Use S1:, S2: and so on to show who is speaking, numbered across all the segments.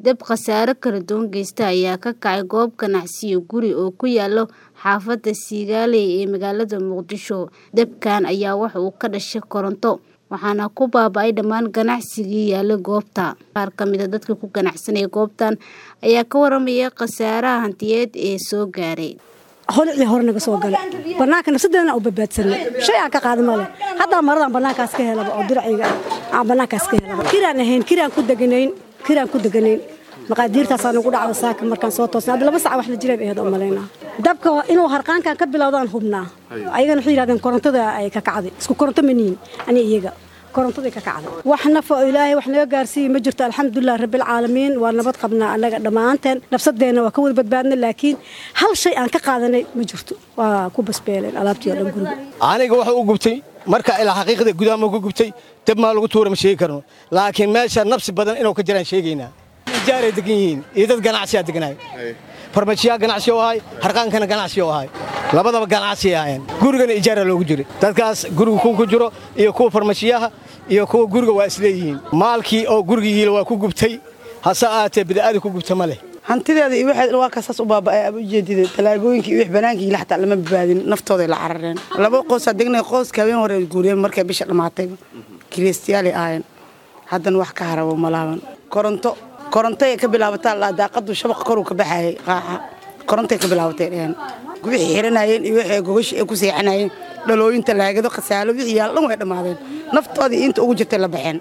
S1: Dab khasaare kala duwan geysta ayaa ka kacay goob ganacsi iyo guri oo ku yaala xaafadda Kigali ee magaalada Muqdisho. Dabkan ayaa waxa uu ka dhashay koronto, waxaana ku baaba'ay dhammaan ganacsigii yaallay goobta. Qaar ka mid ah dadka ku ganacsanaya goobtan ayaa ka warramaya khasaaraha hantiyeed ee soo gaaray.
S2: holicii hore naga soo gale banaanka nafsadeena u badbaadsanay shay aan ka qaada male haddaa maradan banaankaas ka helaba oo diracayga aan banaankaas ka helaba kiraan ahayn kiraan ku deganayn kiraan ku deganayn maqaadiirtaasaa nagu dhacda saaka markaan soo toosnay hadda laba sac wax la jireen ahayd oo malaynaa dabka inuu harqaankan ka bilowdaan hubnaa ayagana waxay yidhahdeen korontada ay ka kacday isku koronto maniin ani iyaga korontaday ka kacday wax nafa oo ilaahay wax naga gaarsiiyey ma jirto alxamdulilah rabbilcaalamiin waa nabad qabnaa annaga dhammaanteen nafsadeenna waa ka wada badbaadnay laakiin hal shay aan ka qaadanay ma jirto waa ku basbeeleen alaabtii oo dhan guriga
S3: aniga waxa u gubtay marka ilaa xaqiiqda gudaha ma ku gubtay dab maa lagu tuura ma sheegi karno laakiin meesha nabsi badan inuu ka jiraan sheegaynaa ijaaray degan yihiin iyo dad ganacsiyaa deganaay farmashiyaa ganacsi oo ahay harqaankana ganacsi oo ahay labadaba ganacsi ahayn gurigana ijaara loogu jiray dadkaas guriga kuwa ku jiro iyo kuwa farmashiyaha iyo kuwa guriga waa isleeyihiin maalkii oo gurigiiila waa ku gubtay hase ahaatee bida'ada ku gubta ma leh
S4: hantideeda iyo waxeed waa kaasaas u baaba'ay aad ujeedida talaagooyinka iyo wix banaankii ila xataa lama badbaadin naftooday la carareen laba qoosaa degnay qooska habeen hore guuriyeen markay bisha dhammaatay kiristiyaalay ahaayeen haddana wax ka harabo malaaban koronto korontay ka bilaabataa laa daaqadu shabaqa koruu ka baxayay qaaxa korontay ka bilaabatay dheheen wixii xiranayeen iyo wixii gogashi ay ku seexanayeen dhalooyinta laagado khasaalo wixii yaal dhan way dhammaadeen naftoodii inta ugu jirtay la baxeen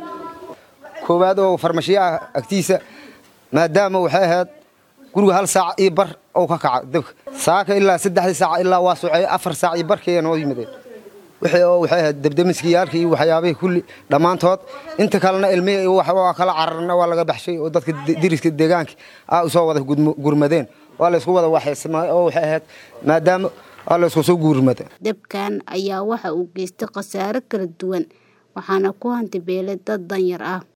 S5: koowaad oo farmashiyaha agtiisa maadaama waxay ahayd guriga hal saac iyo bar oo ka kaca dabka saaka ilaa saddexdii saac ilaa waa socey afar saac iyo barkaya noo yimadeen wixii oo waxay ahayd dabdamiskiyaalka iyo waxyaabihii kulli dhammaantood inta kalena ilmihii waa kala cararna waa laga baxshay oo dadka diriska deegaanka aa usoo wada gurmadeen waa laysku wada waxaysmaa oo waxay ahayd maadaama waa laysku soo gurmada
S1: Dabkan ayaa waxa uu geystay khasaare kala duwan waxaana ku hanti beelay dad danyar ah.